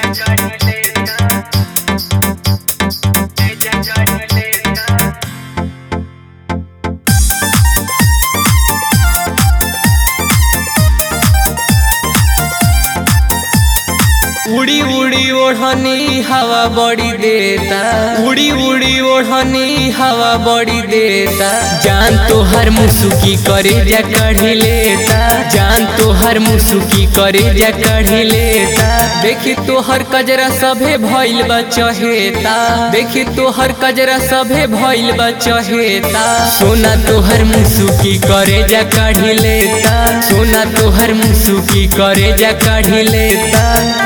उड़ी उड़ी ओढ़नी हवा बड़ी देता उड़ी उड़ी ओढ़नी हवा बड़ी देता जान तो हर मुसुकी करे जा कढ़ी लेता जान तो हर मुसुकी करे जा कढ़ी लेता देखी तो हर कजरा सभे भइल बा चहेता देखी तो हर कजरा सभे भइल बा चहेता सोना तो हर मुसुकी करे जा कढ़ी लेता सोना तो हर मुसुकी करे जा कढ़ी लेता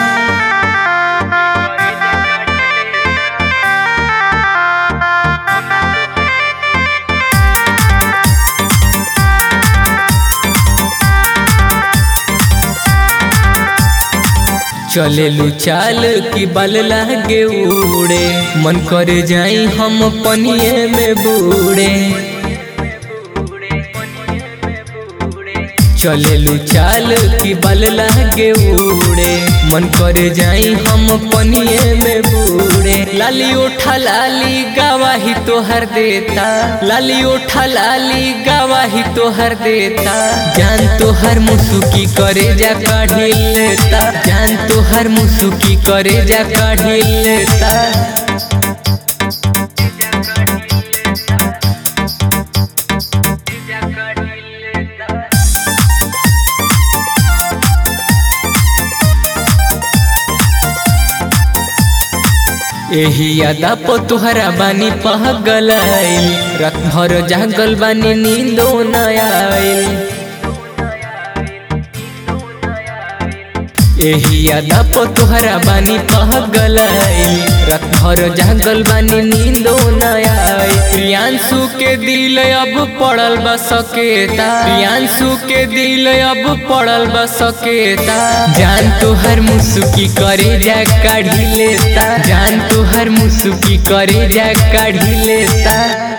चलेलू चाल की बल लागे उड़े मन करे जाई हम पनिए में बूढ़े चलेलू चाल की बल लागे उड़े मन करे जाई हम पनिए में बूढ़े लाली उठा लाली गवाही तोहर देता लाली उठा लाली गवाही तोहर देता जान तोहर मुसुकी करे जा काढ़ी लेता जान तोहर मुसुकी करे जा काढ़ी लेता एही यादा पो तुहरा बानी पहगलाइल रात भर जागल बानी नींदो न आइल एही यादा पो तुहरा बानी पहगलाइल रात भर जागल बानी नींदो न आइल प्रियांशु के दिल अब पड़ल बा सकेता प्रियांशु के दिल अब पड़ल बा सकेता जान तोहर मुसुकी करे जा काढ़ी लेता जान तोहर मुसुकी करे जा काढ़ी लेता